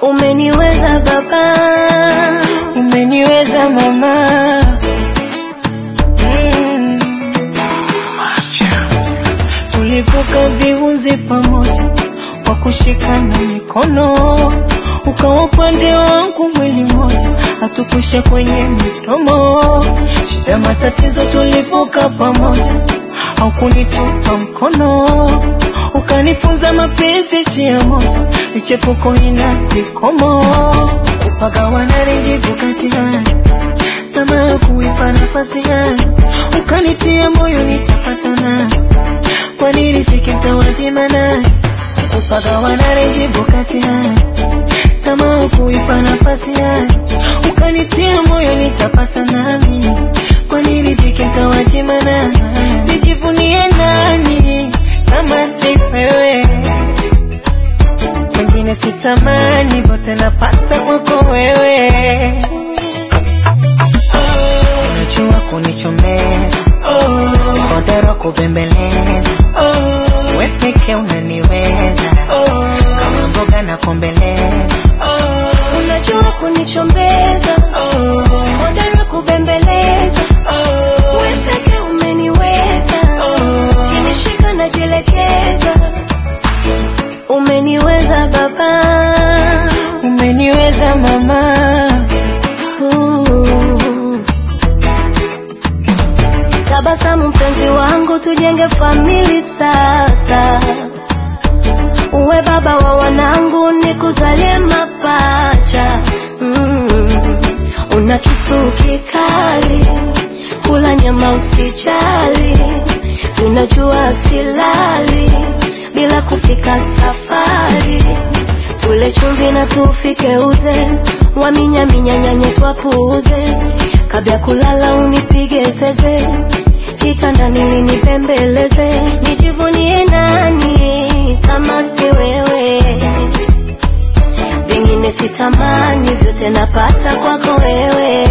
Umeniweza baba, umeniweza mama mm. Tulivuka viunzi pamoja kwa kushikana mikono, ukawa upande wangu mwili mmoja, hatukusha kwenye midomo. Shida matatizo tulivuka pamoja, haukunitupa mkono, ukanifunza mapenzi njia moja, michepuko ina vikomo, kupagawana renjibu kati hali tamaa kuipa nafasi hali, ukanitia moyo nitapata nani kwa nini sikimtawajima naye kupagawana renjibu kati hali tamaa kuipa nafasi hali ukanitia moyo nitapata nami kwa nini sikimtawajima naye nijivunie nani kama si wewe wengine sitamani vote napata kwako wewe unajua kunichomeza hodero kubembeleza we peke unaniweza kama mboga na kombeleza unajua kunichombeza, hodari kubembeleza, wewe peke umeniweza, kinishika najielekeza. Umeniweza baba, umeniweza mama Uh. Tabasamu mpenzi wangu, tujenge famili sasa. Uwe baba wa wanangu, nikuzalie mapacha. Mm. Una kisu kikali, kula nyama usijali, zinajua silali bila kufika safari. Tule chumvi na tufike uze, waminyaminya nyanye twapuuze, kabla ya kulala unipige zeze, kitandani linipembeleze, nijivunie nani kama si wewe, vingine sitamani, vyote napata kwako wewe.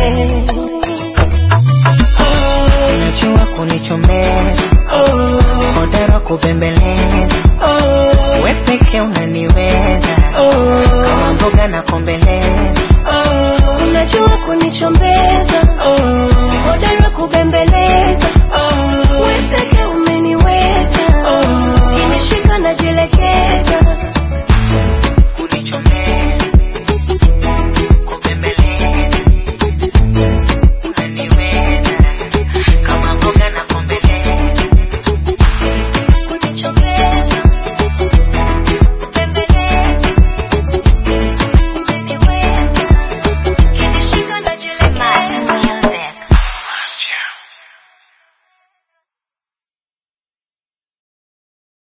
unajua kunichomeza hodero kubembeleza we peke unaniweza kama mboga na kombeleza